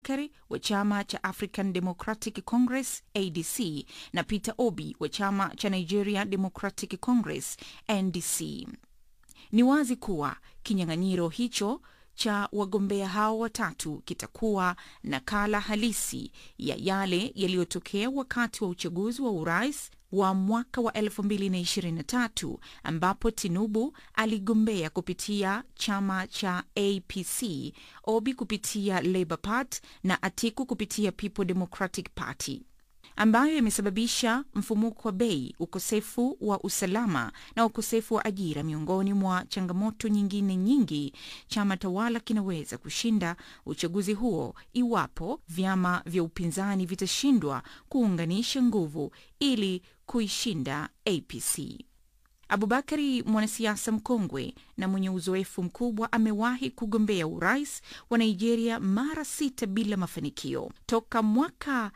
Abubakari wa chama cha African Democratic Congress ADC na Peter Obi wa chama cha Nigeria Democratic Congress NDC. Ni wazi kuwa kinyang'anyiro hicho cha wagombea hao watatu kitakuwa nakala halisi ya yale yaliyotokea wakati wa uchaguzi wa urais wa mwaka wa 2023 ambapo Tinubu aligombea kupitia chama cha APC, Obi kupitia Labour Party na Atiku kupitia People Democratic Party ambayo yamesababisha mfumuko wa bei, ukosefu wa usalama na ukosefu wa ajira, miongoni mwa changamoto nyingine nyingi. Chama tawala kinaweza kushinda uchaguzi huo iwapo vyama vya upinzani vitashindwa kuunganisha nguvu ili kuishinda APC. Abubakari, mwanasiasa mkongwe na mwenye uzoefu mkubwa, amewahi kugombea urais wa Nigeria mara sita bila mafanikio toka mwaka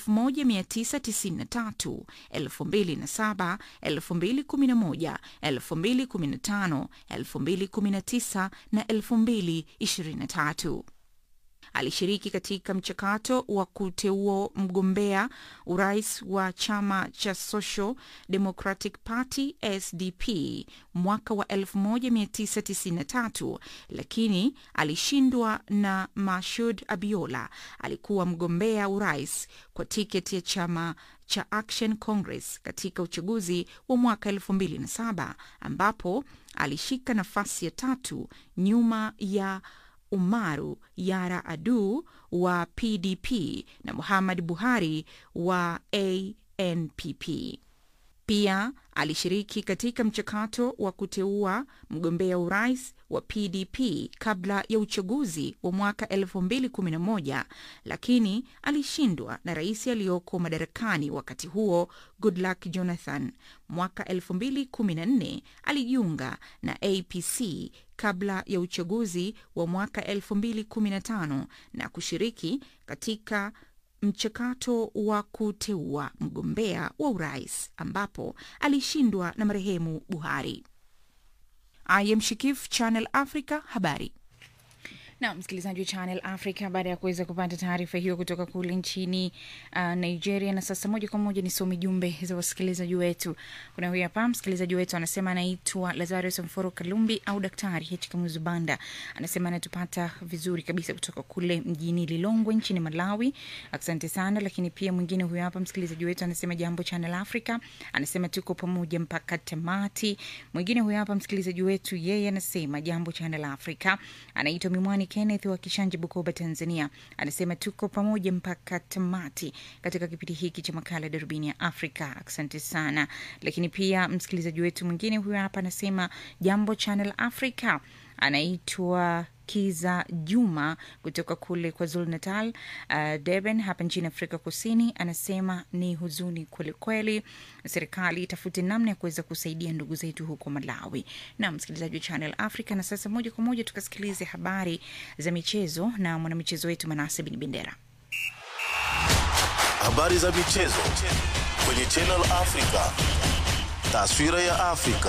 1993, 2007, 2011, 2015, 2019 na 2023. Alishiriki katika mchakato wa kuteua mgombea urais wa chama cha Social Democratic Party SDP mwaka wa 1993 lakini alishindwa na Mashud Abiola. Alikuwa mgombea urais kwa tiketi ya chama cha Action Congress katika uchaguzi wa mwaka 2007 ambapo alishika nafasi ya tatu nyuma ya Umaru Yara Adu wa PDP na Muhammad Buhari wa ANPP. Pia alishiriki katika mchakato wa kuteua mgombea urais wa PDP kabla ya uchaguzi wa mwaka 2011 lakini alishindwa na rais aliyoko madarakani wakati huo Goodluck Jonathan. Mwaka 2014 alijiunga na APC kabla ya uchaguzi wa mwaka 2015 na kushiriki katika mchakato wa kuteua mgombea wa urais ambapo alishindwa na marehemu Buhari. I am Shikif, Channel Africa, habari na msikilizaji wa Channel Africa, baada ya kuweza kupata taarifa hiyo kutoka kule nchini uh, Nigeria. Na sasa moja kwa moja nisome jumbe za wasikilizaji wetu. Kuna huyu hapa msikilizaji wetu anasema anaitwa Lazarus Mforo Kalumbi au Daktari H Kamuzu Banda, anasema anatupata vizuri kabisa kutoka kule mjini Lilongwe nchini Malawi. Asante sana. Lakini pia mwingine huyu hapa msikilizaji wetu anasema jambo Channel Africa, anasema tuko pamoja mpaka tamati. Mwingine huyu hapa msikilizaji wetu yeye anasema jambo Channel Africa, anaitwa Mimwani Kenneth wa Kishanje, Bukoba, Tanzania, anasema tuko pamoja mpaka tamati katika kipindi hiki cha makala Darubini ya Afrika. Asante sana. Lakini pia msikilizaji wetu mwingine huyo hapa anasema jambo Channel Africa, anaitwa Kiza Juma kutoka kule kwa Zulu Natal, uh, Durban hapa nchini Afrika Kusini, anasema ni huzuni kwelikweli, serikali itafute namna ya kuweza kusaidia ndugu zetu huko Malawi. Na msikilizaji wa Channel Africa, na sasa moja kwa moja tukasikilize habari za michezo na mwanamichezo wetu Manase Bin Bendera. Habari za michezo kwenye Channel Africa, taswira ya Afrika.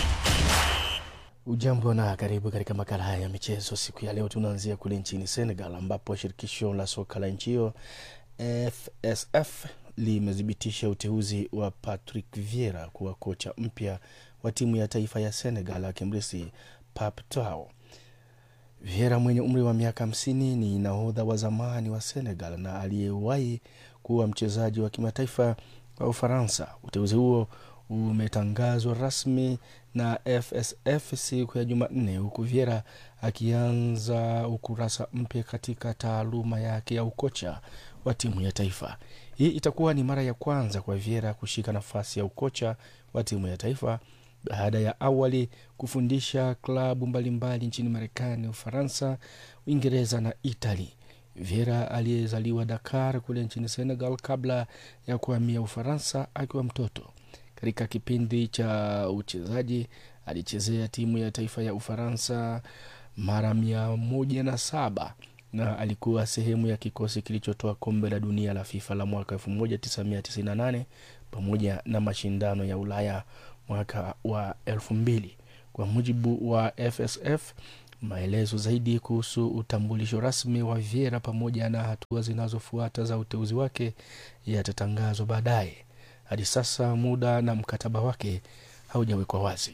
Ujambo na karibu katika makala haya ya michezo. Siku ya leo tunaanzia kule nchini Senegal, ambapo shirikisho la soka la nchi hiyo FSF limethibitisha uteuzi wa Patrick Vieira kuwa kocha mpya wa timu ya taifa ya Senegal, akimrithi Pape Thiaw. Vieira mwenye umri wa miaka hamsini ni nahodha wa zamani wa Senegal na aliyewahi kuwa mchezaji wa kimataifa wa Ufaransa. Uteuzi huo umetangazwa rasmi na FSF siku ya Jumanne, huku Viera akianza ukurasa mpya katika taaluma yake ya ukocha wa timu ya taifa. Hii itakuwa ni mara ya kwanza kwa Viera kushika nafasi ya ukocha wa timu ya taifa baada ya awali kufundisha klabu mbalimbali nchini Marekani, Ufaransa, Uingereza na Itali. Viera aliyezaliwa Dakar kule nchini Senegal kabla ya kuhamia Ufaransa akiwa mtoto. Katika kipindi cha uchezaji alichezea timu ya taifa ya Ufaransa mara mia moja na saba na alikuwa sehemu ya kikosi kilichotoa kombe la dunia la FIFA la mwaka 1998 pamoja na mashindano ya Ulaya mwaka wa elfu mbili. Kwa mujibu wa FSF, Maelezo zaidi kuhusu utambulisho rasmi wa Vieira pamoja na hatua zinazofuata za uteuzi wake yatatangazwa baadaye. Hadi sasa muda na mkataba wake haujawekwa wazi.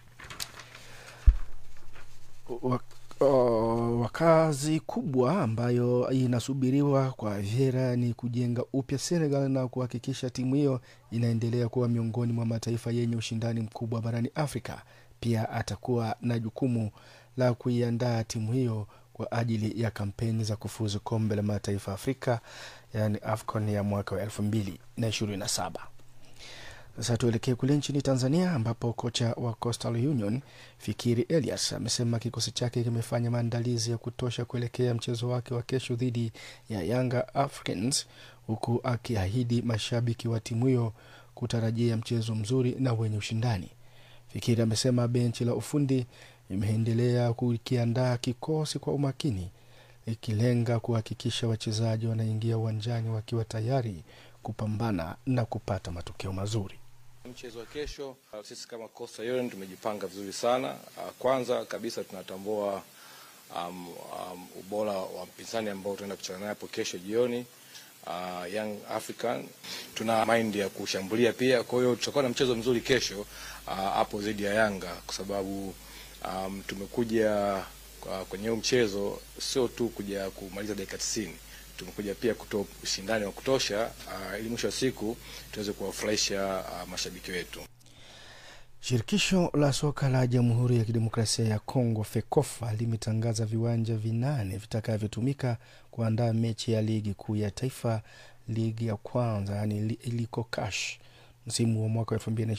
Wa- o, wakazi kubwa ambayo inasubiriwa kwa Vieira ni kujenga upya Senegal na kuhakikisha timu hiyo inaendelea kuwa miongoni mwa mataifa yenye ushindani mkubwa barani Afrika. Pia atakuwa na jukumu la kuiandaa timu hiyo kwa ajili ya kampeni za kufuzu kombe la mataifa Afrika, yaani AFCON ya mwaka wa elfu mbili na ishirini na saba. Sasa tuelekee kule nchini Tanzania ambapo kocha wa Coastal Union Fikiri Elias amesema kikosi chake kimefanya maandalizi ya kutosha kuelekea mchezo wake wa kesho dhidi ya Yanga Africans, huku akiahidi mashabiki wa timu hiyo kutarajia mchezo mzuri na wenye ushindani. Fikiri amesema benchi la ufundi imeendelea kukiandaa kikosi kwa umakini, ikilenga kuhakikisha wachezaji wanaingia uwanjani wakiwa tayari kupambana na kupata matokeo mazuri. Mchezo wa kesho, uh, sisi kama Coastal Union tumejipanga vizuri sana. Uh, Kwanza kabisa tunatambua um, um, ubora wa mpinzani ambao tunaenda kucheza naye hapo kesho jioni uh, Young African. Tuna mind ya kushambulia pia, kwa hiyo tutakuwa na mchezo mzuri kesho uh, hapo dhidi ya Yanga kwa sababu um, tumekuja uh, kwenye huu mchezo sio tu kuja kumaliza dakika 90 tumekuja pia kutoa ushindani wa kutosha uh, ili mwisho wa siku tuweze kuwafurahisha uh, mashabiki wetu. Shirikisho la soka la Jamhuri ya Kidemokrasia ya Kongo FEKOFA limetangaza viwanja vinane vitakavyotumika kuandaa mechi ya ligi kuu ya taifa, ligi ya kwanza, yani Likokash msimu wa mwaka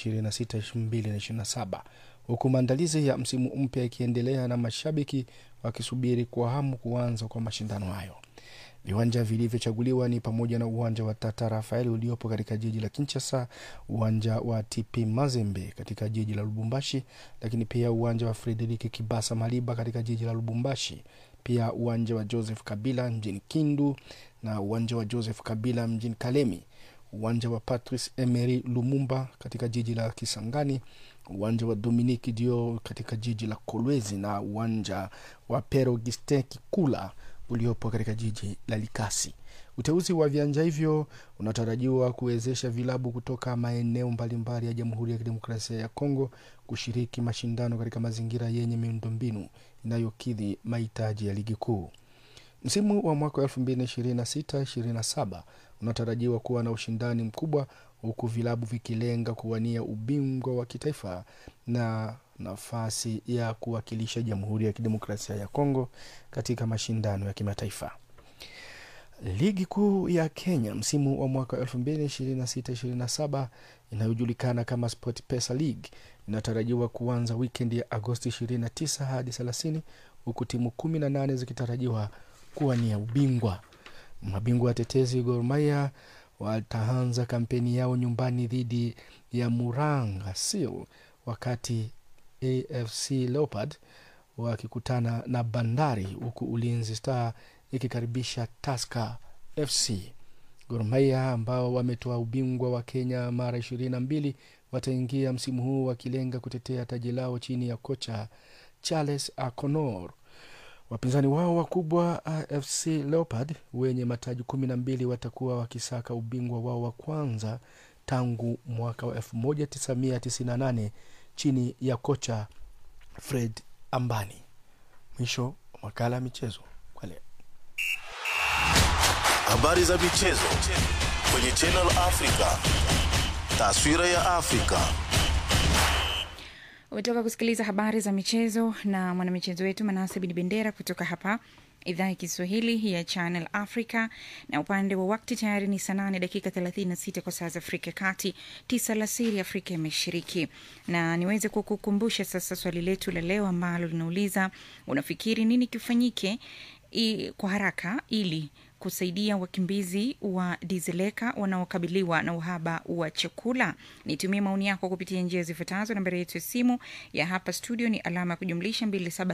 2026-2027 huku maandalizi ya msimu mpya ikiendelea na mashabiki wakisubiri kwa hamu kuanza kwa mashindano hayo. Viwanja vilivyochaguliwa ni pamoja na uwanja wa Tata Rafael uliopo katika jiji la Kinshasa, uwanja wa TP Mazembe katika jiji la Lubumbashi, lakini pia uwanja wa Frederiki Kibasa Maliba katika jiji la Lubumbashi, pia uwanja wa Joseph Kabila mjini Kindu na uwanja wa Joseph Kabila mjini Kalemi, uwanja wa Patrice Emery Lumumba katika jiji la Kisangani, uwanja wa Dominique Dio katika jiji la Kolwezi na uwanja wa Pero Gistin Kikula uliopo katika jiji la Likasi. Uteuzi wa viwanja hivyo unatarajiwa kuwezesha vilabu kutoka maeneo mbalimbali ya Jamhuri ya Kidemokrasia ya Kongo kushiriki mashindano katika mazingira yenye miundombinu inayokidhi mahitaji ya ligi kuu. Msimu wa mwaka wa 2026-27 unatarajiwa kuwa na ushindani mkubwa huku vilabu vikilenga kuwania ubingwa wa kitaifa na nafasi ya kuwakilisha Jamhuri ya Kidemokrasia ya Kongo katika mashindano ya kimataifa. Ligi kuu ya Kenya msimu wa mwaka 2026-27 inayojulikana kama SportPesa League inatarajiwa kuanza wikendi ya Agosti 29 hadi 30 huku timu 18 zikitarajiwa kuwania ubingwa. Mabingwa watetezi Gor Mahia wataanza kampeni yao nyumbani dhidi ya Muranga Seal, wakati AFC Leopard wakikutana na Bandari, huku Ulinzi Star ikikaribisha Tusker FC. Gor Mahia ambao wametoa ubingwa wa Kenya mara ishirini na mbili wataingia msimu huu wakilenga kutetea taji lao chini ya kocha Charles Akonor. Wapinzani wao wakubwa AFC Leopard wenye mataji kumi na mbili watakuwa wakisaka ubingwa wao wa kwanza tangu mwaka wa 1998 chini ya kocha Fred Ambani. Mwisho wa makala ya michezo kwa leo. Habari za michezo kwenye Channel Africa. Taswira ya Afrika. umetoka kusikiliza habari za michezo na mwanamichezo wetu manase bin bendera kutoka hapa idhaa ya kiswahili ya channel africa na upande wa wakti tayari ni saa nane dakika 36 kwa saa za afrika ya kati tisa la siri afrika ya mashariki na niweze kukukumbusha sasa swali letu la leo ambalo linauliza unafikiri nini kifanyike i, kwa haraka ili kusaidia wakimbizi wa Dizeleka wanaokabiliwa na uhaba wa chakula? Nitumie maoni yako kupitia njia zifuatazo. Nambari yetu ya simu ya hapa studio ni alama ya kujumlisha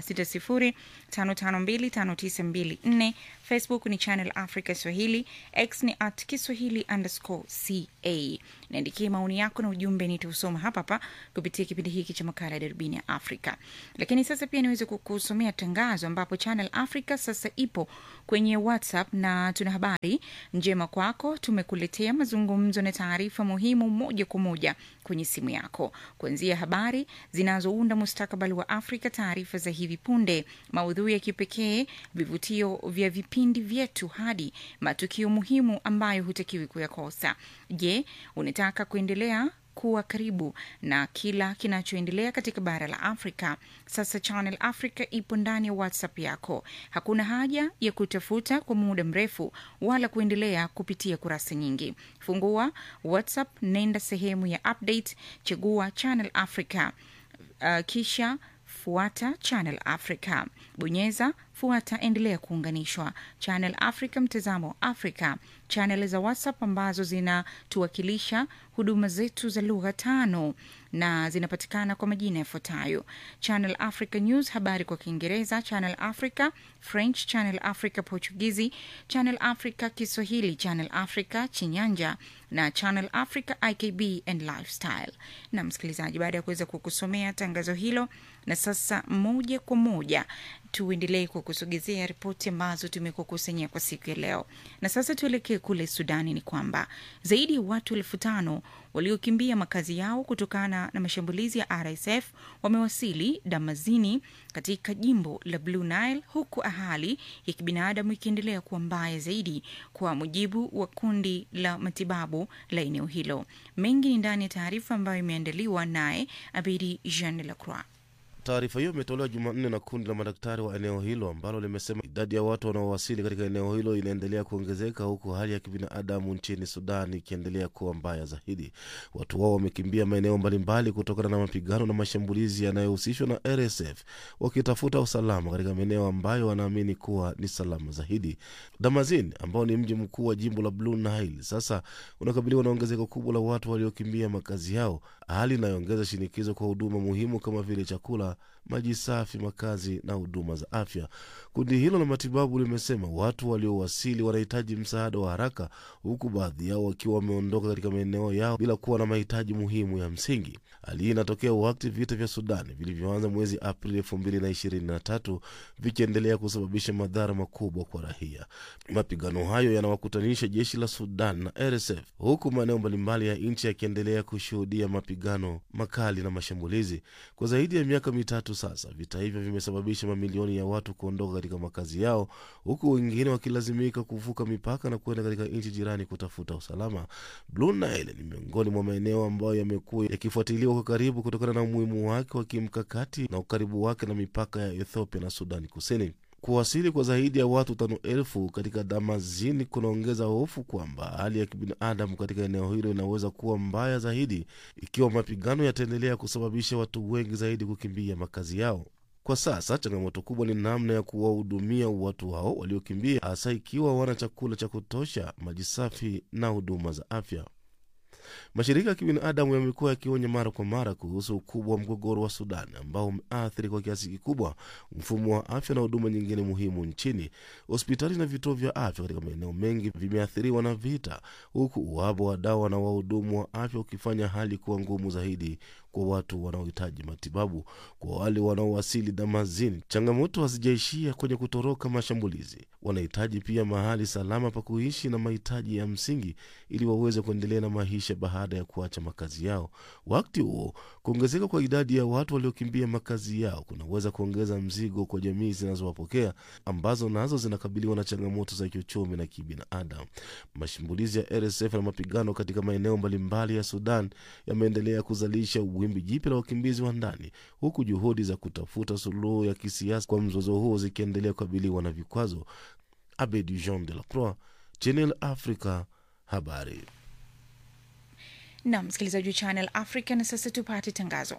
2760552594. Facebook ni Channel Africa Swahili, X ni at Kiswahili underscore ca. Niandikie maoni yako na ujumbe, nitausoma hapa hapa kupitia kipindi hiki cha makala ya darubini ya Afrika. Lakini sasa pia niweze kukusomea tangazo ambapo Channel Africa sasa ipo kwenye WhatsApp na tuna habari njema kwako. Tumekuletea mazungumzo na taarifa muhimu moja kwa moja kwenye simu yako, kuanzia habari zinazounda mustakabali wa Afrika, taarifa za hivi punde, maudhui ya kipekee, vivutio vya vipindi vyetu, hadi matukio muhimu ambayo hutakiwi kuyakosa. Je, unataka kuendelea kuwa karibu na kila kinachoendelea katika bara la Afrika. Sasa Channel Africa ipo ndani ya WhatsApp yako. Hakuna haja ya kutafuta kwa muda mrefu wala kuendelea kupitia kurasa nyingi. Fungua WhatsApp, nenda sehemu ya update, chagua Channel Africa, uh, kisha fuata Channel Africa, bonyeza fuata, endelea kuunganishwa. Channel Africa, mtazamo wa Afrika. Channel za WhatsApp ambazo zinatuwakilisha huduma zetu za lugha tano na zinapatikana kwa majina yafuatayo: Channel Africa News, habari kwa Kiingereza; Channel Africa French; Channel Africa Portugizi; Channel Africa Kiswahili; Channel Africa Chinyanja na Channel Africa IKB and Lifestyle. Na msikilizaji, baada ya kuweza kukusomea tangazo hilo, na sasa moja kwa moja tuendelee kukusogezea ripoti ambazo tumekukusanyia kwa siku ya leo. Na sasa tuelekee kule Sudani. Ni kwamba zaidi ya watu elfu tano waliokimbia makazi yao kutokana na mashambulizi ya RSF wamewasili Damazini katika jimbo la Blue Nile, huku hali ya kibinadamu ikiendelea kuwa mbaya zaidi, kwa mujibu wa kundi la matibabu la eneo hilo. Mengi ni ndani ya taarifa ambayo imeandaliwa naye Abidi Jean Lacroix. Taarifa hiyo imetolewa Jumanne na kundi la madaktari wa eneo hilo ambalo limesema idadi ya watu wanaowasili katika eneo hilo inaendelea kuongezeka huku hali ya kibinadamu nchini Sudan ikiendelea kuwa mbaya zaidi. Watu wao wamekimbia maeneo mbalimbali kutokana na mapigano na mashambulizi yanayohusishwa na RSF wakitafuta usalama katika maeneo ambayo wanaamini kuwa ni salama zaidi. Damazin ambao ni mji mkuu wa jimbo la Blue Nile sasa unakabiliwa na ongezeko kubwa la watu waliokimbia makazi yao, hali inayoongeza shinikizo kwa huduma muhimu kama vile chakula maji safi, makazi na huduma za afya. Kundi hilo la matibabu limesema watu waliowasili wanahitaji msaada wa haraka, huku baadhi yao wakiwa wameondoka katika maeneo yao bila kuwa na mahitaji muhimu ya msingi. Hali hii inatokea wakati vita vya Sudani vilivyoanza mwezi Aprili elfu mbili na ishirini na tatu vikiendelea kusababisha madhara makubwa kwa raia. Mapigano hayo yanawakutanisha jeshi la Sudan na RSF, huku maeneo mbalimbali ya nchi yakiendelea kushuhudia mapigano makali na mashambulizi kwa zaidi ya miaka mitatu sasa. Vita hivyo vimesababisha mamilioni ya watu kuondoka katika makazi yao, huku wengine wakilazimika kuvuka mipaka na kuenda katika nchi jirani kutafuta usalama. Blue Nile ni miongoni mwa maeneo ambayo yamekuwa yakifuatiliwa kwa karibu kutokana na umuhimu wake wa kimkakati na ukaribu wake na mipaka ya Ethiopia na Sudani Kusini. Kuwasili kwa zaidi ya watu tano elfu katika Damazini kunaongeza hofu kwamba hali ya kibinadamu katika eneo hilo inaweza kuwa mbaya zaidi ikiwa mapigano yataendelea kusababisha watu wengi zaidi kukimbia makazi yao. Kwa sasa changamoto kubwa ni namna ya kuwahudumia watu hao waliokimbia, hasa ikiwa wana chakula cha kutosha, maji safi na huduma za afya. Mashirika ya kibinadamu yamekuwa yakionya mara kwa mara kuhusu ukubwa wa mgogoro wa Sudan ambao umeathiri kwa kiasi kikubwa mfumo wa afya na huduma nyingine muhimu nchini. Hospitali na vituo vya afya katika maeneo mengi vimeathiriwa na vita, huku uhaba wa dawa na wahudumu wa afya ukifanya hali kuwa ngumu zaidi kwa watu wanaohitaji matibabu. Kwa wale wanaowasili Damazini, changamoto hazijaishia kwenye kutoroka mashambulizi. Wanahitaji pia mahali salama pa kuishi na mahitaji ya msingi ili waweze kuendelea na maisha baada ya kuacha makazi yao. Wakati huo, kuongezeka kwa idadi ya watu waliokimbia makazi yao kunaweza kuongeza mzigo kwa jamii zinazowapokea ambazo nazo zinakabiliwa na changamoto za kiuchumi na kibinadamu. Mashambulizi ya RSF na mapigano katika maeneo mbalimbali ya Sudan yameendelea kuzalisha wimbi jipya la wakimbizi wa ndani, huku juhudi za kutafuta suluhu ya kisiasa kwa mzozo huo zikiendelea kukabiliwa na vikwazo. Abedi Jean de la Croix, Channel Africa, habari na msikilizaji wa Channel Africa. Na sasa tupate tangazo.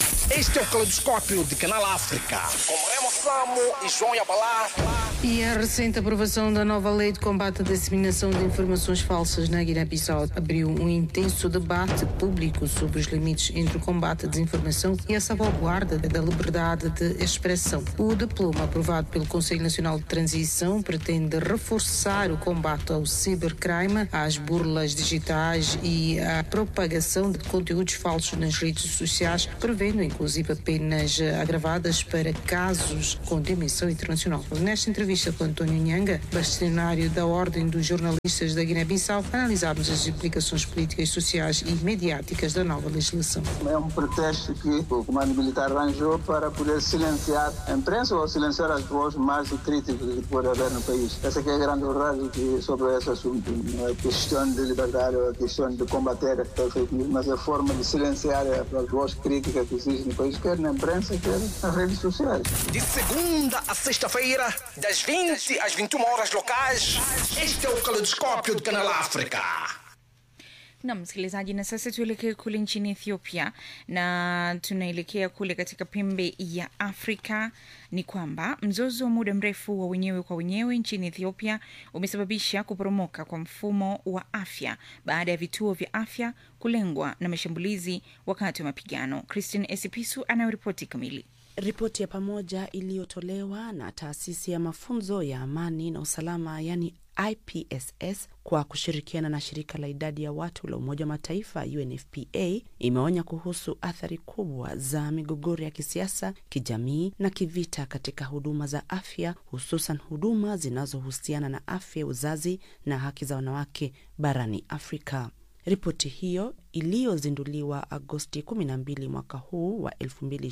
Este é o Caleidoscópio de Canal África. Com Remo Samo e João Yabalá. E a recente aprovação da nova lei de combate à disseminação de informações falsas na Guiné-Bissau abriu um intenso debate público sobre os limites entre o combate à desinformação e a salvaguarda da liberdade de expressão. O diploma aprovado pelo Conselho Nacional de Transição pretende reforçar o combate ao cibercrime, às burlas digitais e à propagação de conteúdos falsos nas redes sociais, prevendo inclusive penas agravadas para casos com dimensão internacional. Nesta entrevista com António Nhanga, bastonário da Ordem dos Jornalistas da Guiné-Bissau, analisámos as implicações políticas, sociais e mediáticas da nova legislação. É um pretexto que o comando militar arranjou para poder silenciar a imprensa ou silenciar as vozes mais críticas que pode haver no país. Essa que é a grande verdade que sobre esse assunto. Não é questão de liberdade ou é questão de combater a fake news, mas é a forma de silenciar as vozes críticas que existem no país, quer na imprensa, quer nas redes sociais. De segunda a sexta-feira, das 20 às 21 horas locais. Este é o Caleidoscópio de Canal África. na msikilizaji, na sasa tuelekee kule nchini Ethiopia na tunaelekea kule katika pembe ya Afrika. Ni kwamba mzozo wa muda mrefu wa wenyewe kwa wenyewe nchini Ethiopia umesababisha kuporomoka kwa mfumo wa afya baada ya vituo vya afya kulengwa na mashambulizi wakati wa mapigano. Christine Esipisu anayoripoti kamili. Ripoti ya pamoja iliyotolewa na taasisi ya mafunzo ya amani na usalama yani IPSS kwa kushirikiana na shirika la idadi ya watu la Umoja wa Mataifa UNFPA imeonya kuhusu athari kubwa za migogoro ya kisiasa, kijamii na kivita katika huduma za afya, hususan huduma zinazohusiana na afya, uzazi na haki za wanawake barani Afrika. Ripoti hiyo iliyozinduliwa Agosti 12 mwaka huu wa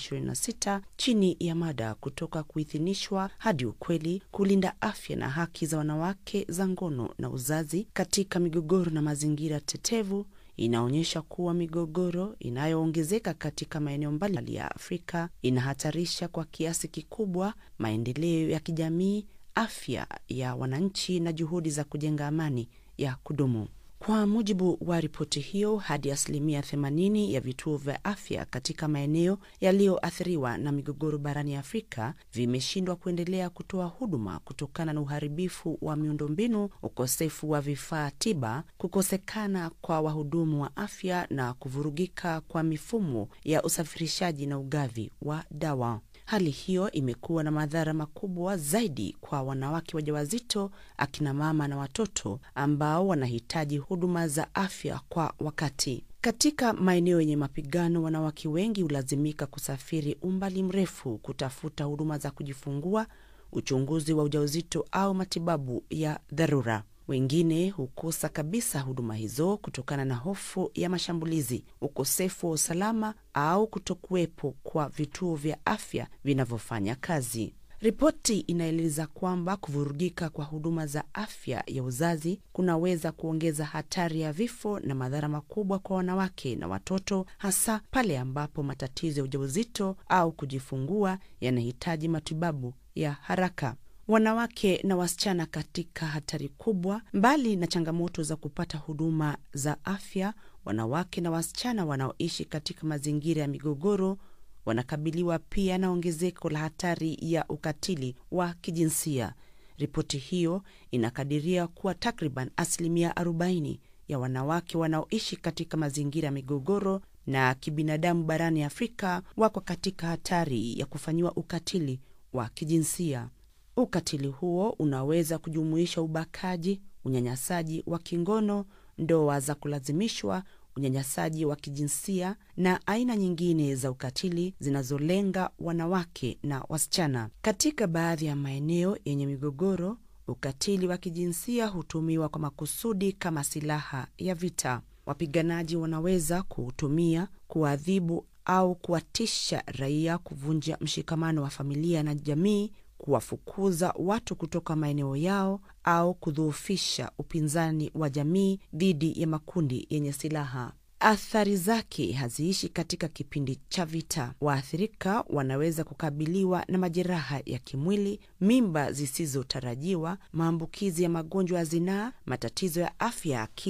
2026 chini ya mada kutoka kuidhinishwa hadi ukweli, kulinda afya na haki za wanawake za ngono na uzazi katika migogoro na mazingira tetevu inaonyesha kuwa migogoro inayoongezeka katika maeneo mbalimbali ya Afrika inahatarisha kwa kiasi kikubwa maendeleo ya kijamii, afya ya wananchi na juhudi za kujenga amani ya kudumu. Kwa mujibu wa ripoti hiyo, hadi asilimia 80 ya vituo vya afya katika maeneo yaliyoathiriwa na migogoro barani Afrika vimeshindwa kuendelea kutoa huduma kutokana na uharibifu wa miundombinu, ukosefu wa vifaa tiba, kukosekana kwa wahudumu wa afya na kuvurugika kwa mifumo ya usafirishaji na ugavi wa dawa. Hali hiyo imekuwa na madhara makubwa zaidi kwa wanawake wajawazito, akina mama na watoto ambao wanahitaji huduma za afya kwa wakati. Katika maeneo yenye mapigano, wanawake wengi hulazimika kusafiri umbali mrefu kutafuta huduma za kujifungua, uchunguzi wa ujauzito au matibabu ya dharura. Wengine hukosa kabisa huduma hizo kutokana na hofu ya mashambulizi, ukosefu wa usalama au kutokuwepo kwa vituo vya afya vinavyofanya kazi. Ripoti inaeleza kwamba kuvurugika kwa huduma za afya ya uzazi kunaweza kuongeza hatari ya vifo na madhara makubwa kwa wanawake na watoto, hasa pale ambapo matatizo ya ujauzito au kujifungua yanahitaji matibabu ya haraka. Wanawake na wasichana katika hatari kubwa. Mbali na changamoto za kupata huduma za afya, wanawake na wasichana wanaoishi katika mazingira ya migogoro wanakabiliwa pia na ongezeko la hatari ya ukatili wa kijinsia. Ripoti hiyo inakadiria kuwa takriban asilimia 40 ya wanawake wanaoishi katika mazingira ya migogoro na kibinadamu barani Afrika wako katika hatari ya kufanyiwa ukatili wa kijinsia. Ukatili huo unaweza kujumuisha ubakaji, unyanyasaji wa kingono, ndoa za kulazimishwa, unyanyasaji wa kijinsia na aina nyingine za ukatili zinazolenga wanawake na wasichana. Katika baadhi ya maeneo yenye migogoro, ukatili wa kijinsia hutumiwa kwa makusudi kama silaha ya vita. Wapiganaji wanaweza kuutumia kuadhibu au kuwatisha raia, kuvunja mshikamano wa familia na jamii, kuwafukuza watu kutoka maeneo yao au kudhoofisha upinzani wa jamii dhidi ya makundi yenye silaha. Athari zake haziishi katika kipindi cha vita. Waathirika wanaweza kukabiliwa na majeraha ya kimwili, mimba zisizotarajiwa, maambukizi ya magonjwa ya zinaa, matatizo ya afya ya akili,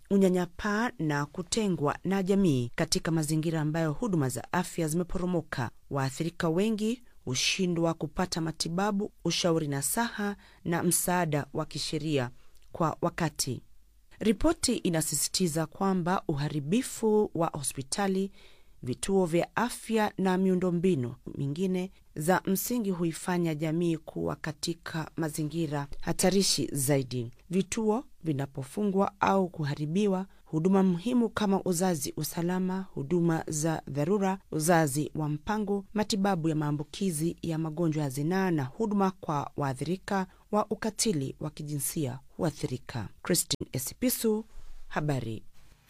unyanyapaa na kutengwa na jamii katika mazingira ambayo huduma za afya zimeporomoka. Waathirika wengi hushindwa kupata matibabu, ushauri nasaha na msaada wa kisheria kwa wakati. Ripoti inasisitiza kwamba uharibifu wa hospitali, vituo vya afya na miundombinu mingine za msingi huifanya jamii kuwa katika mazingira hatarishi zaidi. Vituo vinapofungwa au kuharibiwa, huduma muhimu kama uzazi, usalama, huduma za dharura, uzazi wa mpango, matibabu ya maambukizi ya magonjwa ya zinaa na huduma kwa waathirika wa ukatili wa kijinsia huathirika. Christine Esipisu, habari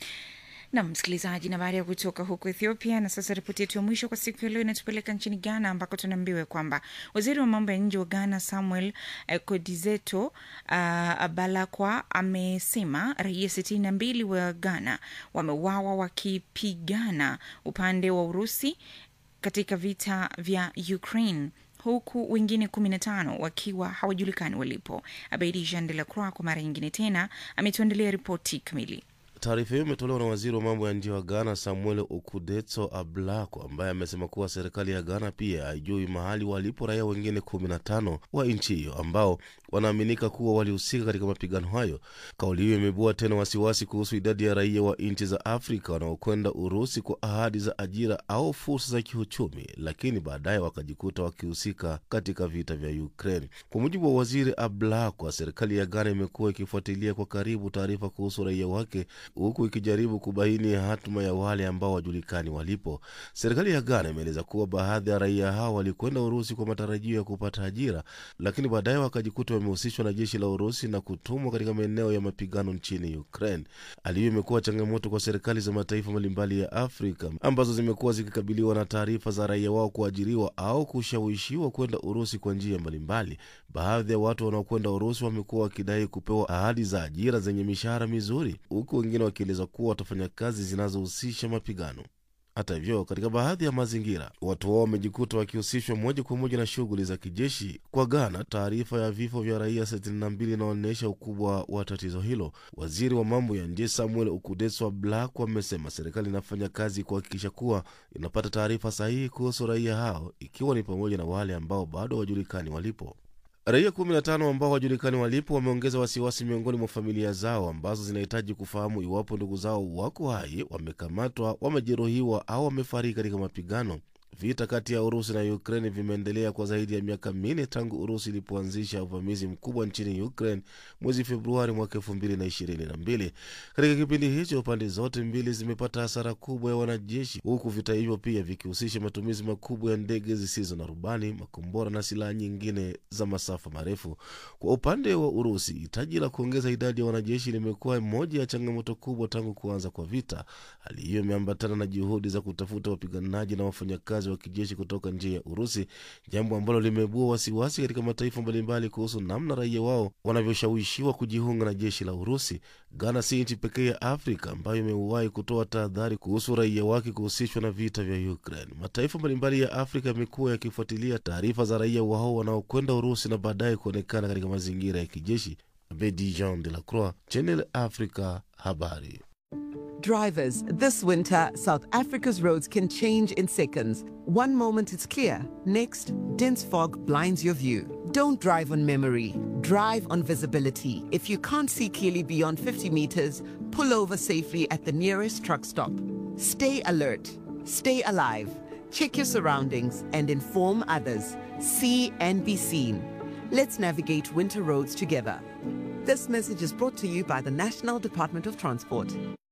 na msikilizaji, na baada ya kutoka huko Ethiopia, na sasa ripoti yetu ya mwisho kwa siku ya leo inatupeleka nchini Ghana, ambako tunaambiwa kwamba waziri wa mambo ya nje wa Ghana Samuel eh, Kodizeto uh, Balakwa amesema raia sitini na mbili wa Ghana wameuawa wakipigana upande wa Urusi katika vita vya Ukraine huku wengine kumi na tano wakiwa hawajulikani walipo. Abeidi Jean de la Croix kwa mara nyingine tena ametuandalia ripoti kamili. Taarifa hiyo imetolewa na waziri wa mambo ya nje wa Ghana Samuel Okudetso Ablako, ambaye amesema kuwa serikali ya Ghana pia haijui mahali walipo raia wengine 15 wa nchi hiyo ambao wanaaminika kuwa walihusika katika mapigano hayo. Kauli hiyo imebua tena wasiwasi kuhusu idadi ya raia wa nchi za Afrika wanaokwenda Urusi kwa ahadi za ajira au fursa za kiuchumi, lakini baadaye wakajikuta wakihusika katika vita vya Ukraine. Kwa mujibu wa waziri Ablako, serikali ya Ghana imekuwa ikifuatilia kwa karibu taarifa kuhusu raia wake huku ikijaribu kubaini hatima ya wale ambao wajulikani walipo. Serikali ya Ghana imeeleza kuwa baadhi ya raia hao walikwenda Urusi kwa matarajio ya kupata ajira, lakini baadaye wakajikuta wamehusishwa na jeshi la Urusi na kutumwa katika maeneo ya mapigano nchini Ukraine. Hali hiyo imekuwa changamoto kwa serikali za mataifa mbalimbali ya Afrika ambazo zimekuwa zikikabiliwa na taarifa za raia wao kuajiriwa au kushawishiwa kwenda Urusi kwa njia mbalimbali. Baadhi ya watu wanaokwenda Urusi wamekuwa wakidai kupewa ahadi za ajira zenye mishahara mizuri, huku wengine wakieleza kuwa watafanya kazi zinazohusisha mapigano. Hata hivyo, katika baadhi ya mazingira watu wao wamejikuta wakihusishwa moja kwa moja na shughuli za kijeshi. Kwa Ghana, taarifa ya vifo vya raia 62 inaonyesha ukubwa wa tatizo hilo. Waziri wa mambo ya nje Samuel Ukudeswa Black amesema serikali inafanya kazi kuhakikisha kuwa inapata taarifa sahihi kuhusu raia hao, ikiwa ni pamoja na wale ambao bado hawajulikani walipo. Raia 15 ambao hawajulikani walipo wameongeza wasiwasi miongoni mwa familia zao ambazo zinahitaji kufahamu iwapo ndugu zao wako hai, wamekamatwa, wamejeruhiwa au wamefariki katika mapigano. Vita kati ya Urusi na Ukraine vimeendelea kwa zaidi ya miaka minne tangu Urusi ilipoanzisha uvamizi mkubwa nchini Ukraine mwezi Februari mwaka elfu mbili na ishirini na mbili. Katika kipindi hicho, pande zote mbili zimepata hasara kubwa ya wanajeshi, huku vita hivyo pia vikihusisha matumizi makubwa ya ndege zisizo na rubani, makombora na silaha nyingine za masafa marefu. Kwa upande wa Urusi, hitaji la kuongeza idadi ya wanajeshi limekuwa moja ya changamoto kubwa tangu kuanza kwa vita. Hali hiyo imeambatana na juhudi za kutafuta wapiganaji na wafanyakazi wa kijeshi kutoka nje ya Urusi, jambo ambalo limeibua wasiwasi katika mataifa mbalimbali kuhusu namna raia wao wanavyoshawishiwa kujiunga na jeshi la Urusi. Ghana si nchi pekee ya Afrika ambayo imewahi kutoa tahadhari kuhusu raia wake kuhusishwa na vita vya Ukraine. Mataifa mbalimbali ya Afrika yamekuwa yakifuatilia taarifa za raia wao wanaokwenda Urusi na baadaye kuonekana katika mazingira ya kijeshi. Bedi Jean de la Croix, Channel Africa, habari. Drivers, this winter, South Africa's roads can change in seconds. One moment it's clear, next, dense fog blinds your view. Don't drive on memory, drive on visibility. If you can't see clearly beyond 50 meters, pull over safely at the nearest truck stop. Stay alert, stay alive, check your surroundings, and inform others. See and be seen. Let's navigate winter roads together. This message is brought to you by the National Department of Transport.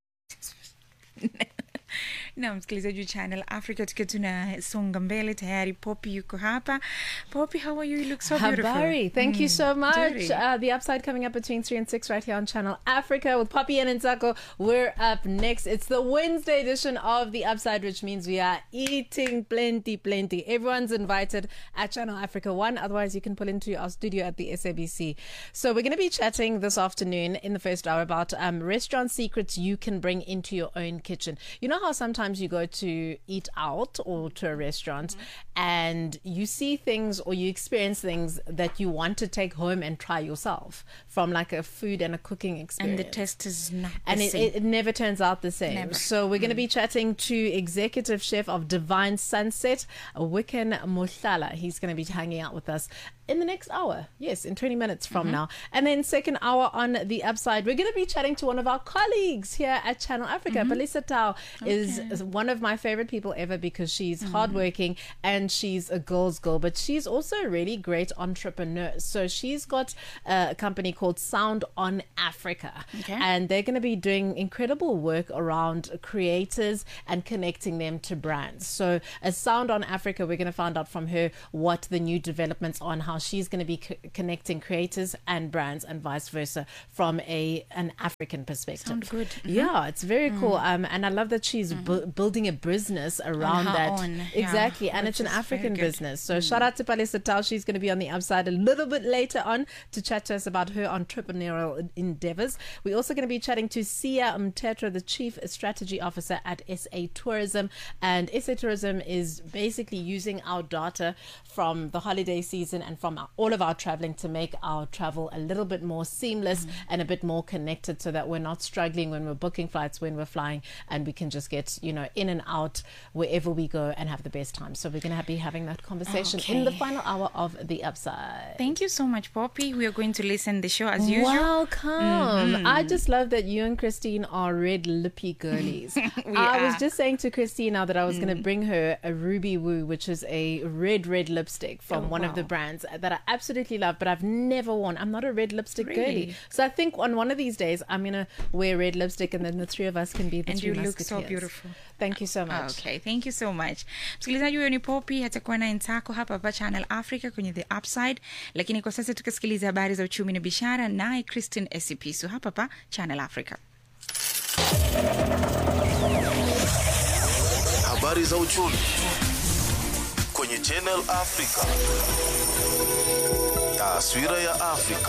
na msikilizaji wa channel africa tukiwa tunasonga mbele tayari poppy yuko hapa poppy how are you you look so beautiful Habari, thank you so much. Nzuri. Uh, the upside coming up between 3 and 6 right here on Channel Africa with Poppy and Nzako. We're up next. It's the Wednesday edition of the upside, which means we are eating plenty, plenty. Everyone's invited at Channel Africa 1. Otherwise, you can pull into our studio at the SABC. So we're going to be chatting this afternoon in the first hour about um, restaurant secrets you can bring into your own kitchen. You know how sometimes sometimes you go to eat out or to a restaurant and you see things or you experience things that you want to take home and try yourself from like a food and a cooking experience. And the taste is not the and it, same. it, it never turns out the same. Never. So we're going to be chatting to executive chef of Divine Sunset, Wicken Mushala. He's going to be hanging out with us in the next hour. Yes, in 20 minutes from Mhm. now. And then second hour on the upside, we're going to be chatting to one of our colleagues here at Channel Africa. Mhm. Belisa Tao is, Okay. is one of my favorite people ever because she's Mhm. hardworking and she's a girl's girl, but she's also a really great entrepreneur. So she's got a company called Sound on Africa. Okay. And they're going to be doing incredible work around creators and connecting them to brands. So, as Sound on Africa, we're going to find out from her what the new developments are and how she's going to be co- connecting creators and brands and vice versa from a an African perspective. Sound good. Mhm. Yeah, it's very Mm. cool. Um, and I love that she's bu- building a business around her that. own, yeah, exactly, and which it's an is very African good. business. So shout out to Palisa Tao. She's going to be on the upside a little bit later on to chat to us about her entrepreneurial endeavors. We're also going to be chatting to Sia Mtetra, the Chief Strategy Officer at SA Tourism. And SA Tourism is basically using our data from the holiday season and from our, all of our traveling to make our travel a little bit more seamless and a bit more connected so that we're not struggling when we're booking flights, when we're flying, and we can just get, you know, in and out wherever we go and have the best time. So we're going to be having that conversation in the Okay. final hour of the upside. Thank you so much, Poppy. We are going to listen the show as usual. Welcome. Mhm. I just love that you and Christine are red lippy girlies. We I was are. just saying to Christine now that I was going to Mm. bring her a Ruby Woo, which is a red, red lipstick from Oh, one of the wow. brands that I absolutely love, but I've never worn. I'm not a red lipstick girly. Really? So I think on one of these days, I'm going to wear red lipstick and then the three of us can be the And three you look so musketeers. beautiful. Thank you so much. Okay, thank you so much. Msikilizaji huyo ni Poppy, atakuwa naye Ntako hapa hapa Channel Africa kwenye The Upside, lakini kwa sasa tukasikiliza habari za uchumi na biashara naye Christine Esipisu hapa hapa Channel Africa. Habari za uchumi kwenye Channel Africa. Taswira ya Afrika.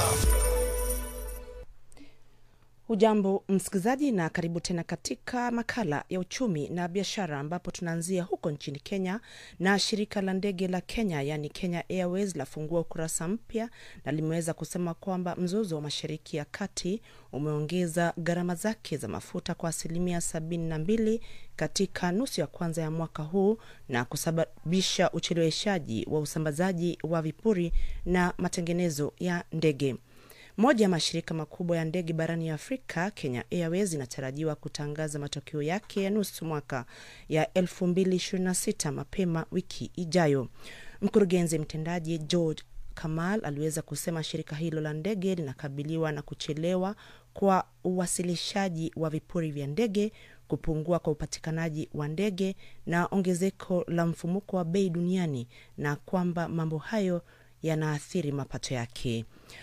Hujambo msikilizaji, na karibu tena katika makala ya uchumi na biashara, ambapo tunaanzia huko nchini Kenya na shirika la ndege la Kenya yaani Kenya Airways lafungua ukurasa mpya na limeweza kusema kwamba mzozo wa Mashariki ya Kati umeongeza gharama zake za mafuta kwa asilimia sabini na mbili katika nusu ya kwanza ya mwaka huu na kusababisha ucheleweshaji wa usambazaji wa vipuri na matengenezo ya ndege. Moja ya mashirika makubwa ya ndege barani Afrika, Kenya Airways inatarajiwa kutangaza matokeo yake ya nusu mwaka ya 2026 mapema wiki ijayo. Mkurugenzi mtendaji George Kamal aliweza kusema shirika hilo la ndege linakabiliwa na kuchelewa kwa uwasilishaji wa vipuri vya ndege, kupungua kwa upatikanaji wa ndege na ongezeko la mfumuko wa bei duniani, na kwamba mambo hayo yanaathiri mapato yake.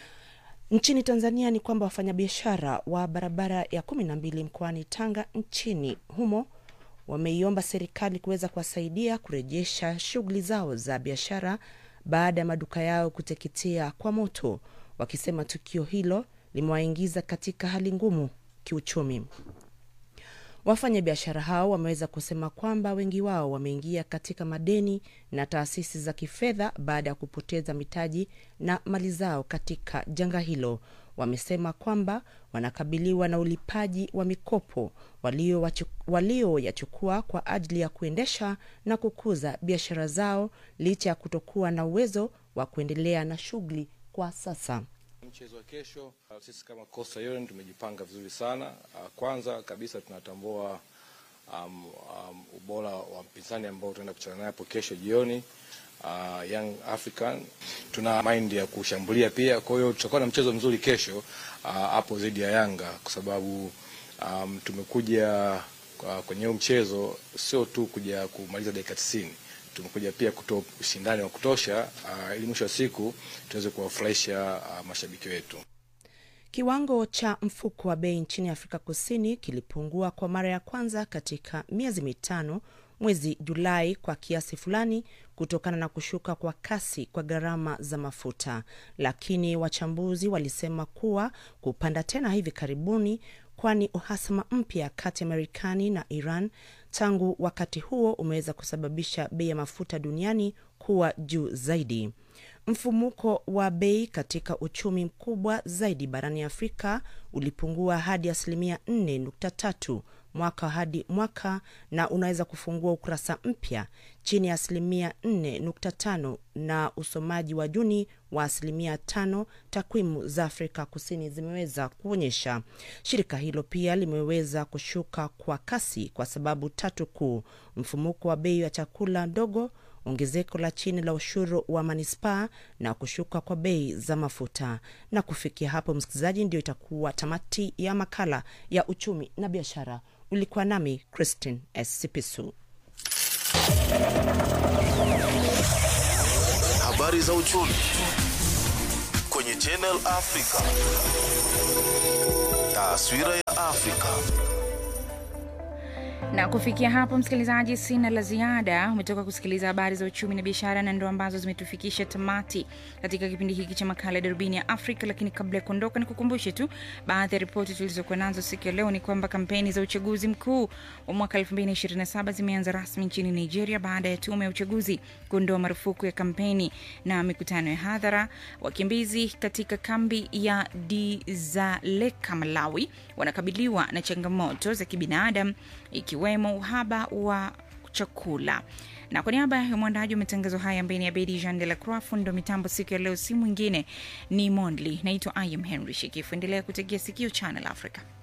Nchini Tanzania ni kwamba wafanyabiashara wa barabara ya kumi na mbili mkoani Tanga nchini humo wameiomba serikali kuweza kuwasaidia kurejesha shughuli zao za biashara baada ya maduka yao kuteketea kwa moto, wakisema tukio hilo limewaingiza katika hali ngumu kiuchumi. Wafanyabiashara hao wameweza kusema kwamba wengi wao wameingia katika madeni na taasisi za kifedha baada ya kupoteza mitaji na mali zao katika janga hilo. Wamesema kwamba wanakabiliwa na ulipaji wa mikopo walioyachukua walio kwa ajili ya kuendesha na kukuza biashara zao licha ya kutokuwa na uwezo wa kuendelea na shughuli kwa sasa. Mchezo wa kesho, uh, sisi kama Coastal Union tumejipanga vizuri sana. Uh, Kwanza kabisa tunatambua um, um, ubora wa mpinzani ambao tunaenda kucheza naye hapo kesho jioni uh, Young African. Tuna mind ya kushambulia pia, kwa hiyo tutakuwa na mchezo mzuri kesho uh, hapo dhidi ya Yanga kwa sababu um, tumekuja uh, kwenye huu mchezo sio tu kuja kumaliza dakika 90 tumekuja pia kutoa ushindani wa kutosha uh, ili mwisho wa siku tuweze kuwafurahisha uh, mashabiki wetu. Kiwango cha mfuko wa bei nchini Afrika Kusini kilipungua kwa mara ya kwanza katika miezi mitano mwezi Julai kwa kiasi fulani kutokana na kushuka kwa kasi kwa gharama za mafuta, lakini wachambuzi walisema kuwa kupanda tena hivi karibuni, kwani uhasama mpya kati ya Marekani na Iran tangu wakati huo umeweza kusababisha bei ya mafuta duniani kuwa juu zaidi. Mfumuko wa bei katika uchumi mkubwa zaidi barani Afrika ulipungua hadi asilimia 4.3 mwaka hadi mwaka na unaweza kufungua ukurasa mpya chini ya asilimia 4.5 na usomaji wa Juni wa asilimia 5, takwimu za Afrika Kusini zimeweza kuonyesha. Shirika hilo pia limeweza kushuka kwa kasi kwa sababu tatu kuu: mfumuko wa bei ya chakula ndogo ongezeko la chini la ushuru wa manispaa na kushuka kwa bei za mafuta. Na kufikia hapo, msikilizaji, ndio itakuwa tamati ya makala ya uchumi na biashara. Ulikuwa nami Christine S. Sipisu. Habari za uchumi kwenye Channel Africa. Taswira ya Afrika. na kufikia hapo msikilizaji sina la ziada umetoka kusikiliza habari za uchumi na biashara na ndo ambazo zimetufikisha tamati katika kipindi hiki cha makala ya darubini ya afrika lakini kabla ya kuondoka ni kukumbushe tu baadhi ya ripoti tulizokuwa nazo siku ya leo ni kwamba kampeni za uchaguzi mkuu wa mwaka 2027 zimeanza rasmi nchini nigeria baada ya tume ya uchaguzi kuondoa marufuku ya kampeni na mikutano ya hadhara wakimbizi katika kambi ya dizaleka malawi wanakabiliwa na changamoto za kibinadamu ikiwemo uhaba wa chakula na kwa niaba ya mwandaji wa matangazo haya ambaye ni abedi jean de la croix fundo mitambo siku ya leo si mwingine ni mondli naitwa im henry shekifu endelea kutegea sikio channel africa